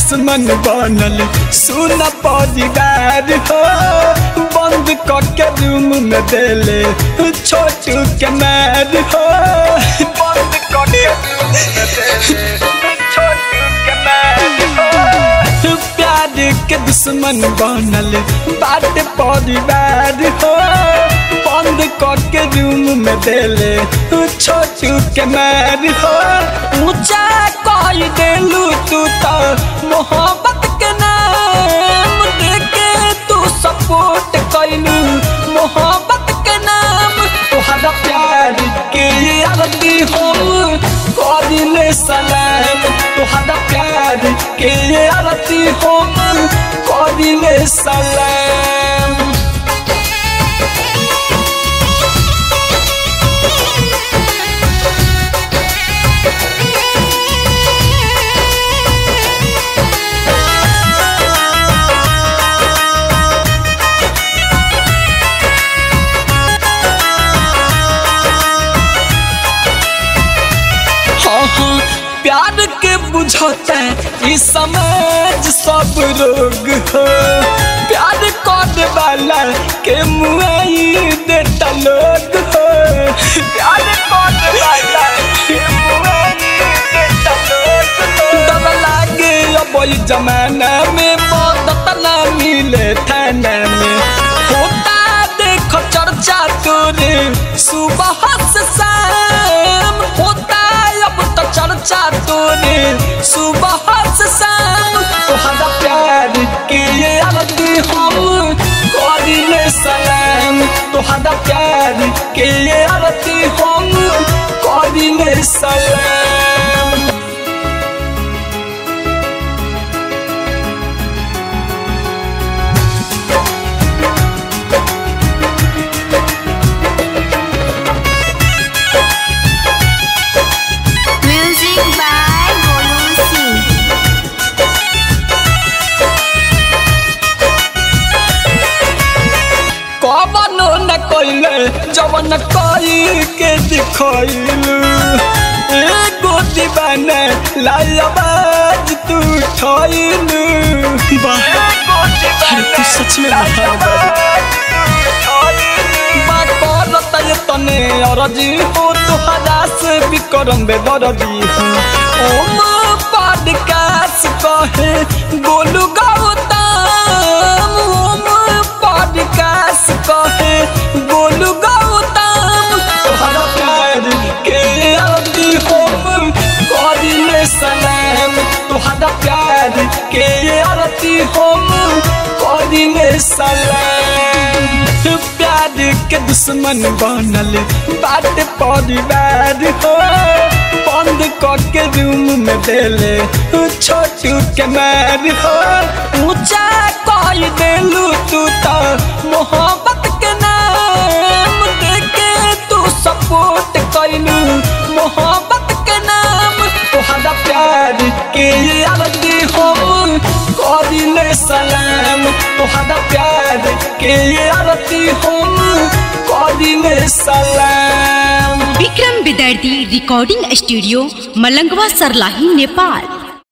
दुश्मन बनल सुन परिवार हो बंद के रूम में देले छोटू के मार हो बंद के रूम में देले छोटू के मार हो प्यार के दुश्मन बनल बाट परिवार हो बंद के रूम में देले छोटू के मार हो ऊंचा कह देलू तू तो मोहब्बत के नाम देके तू सपोर्ट कैलू मोहब्बत के नाम तोहरा प्यार के आरती हम करिले सलाम तोहरा प्यार के आरती हम करिले सलाम हाँ हाँ प्यार के बुझते ई समाज सब रोग हो प्यार कर वाला के मुआई देता लोग हो प्यार कर वाला के मुआई देता लोग हो डर लागे अब ई जमाना में मदद ना मिले थाना में होता देखो चर्चा तोरे सुबह से शाम होता अब तो चर्चा तोरे सुबह से शाम तोहरा प्यार के आरती हम करिले सलाम तोहरा प्यार के आरती हम करिले सलाम Music by Golu Singh. कबनो न कइले जवन कई के दिखइलू एगो दीवाना लाई आवाज तू ठइलू वाह अरे तू सच में महाबत बा करत ये तने अरजी हो तुहरा से भी करम बेदरदी हो ओम पॉडकास्ट कहे गोलू गौतम ओम पॉडकास्ट कहे गोलू गौतम तोहरा प्यार के आरती हम करिले सलाम तोहरा प्यार के आरती हम करिले सलाम प्यार के दुश्मन बनल बाट परिवार हो बंद के रूम में देले छोटू के मार हो ऊंचा कह देलू तू तो मोहब्बत के नाम देके तू सपोर्ट कैलू मोहब्बत के नाम तोहरा प्यार के आरती हम करिले सलाम तोहरा प्यार के आरती हम करिले सलाम विक्रम विदर्दी रिकॉर्डिंग स्टूडियो मलंगवा सरलाही नेपाल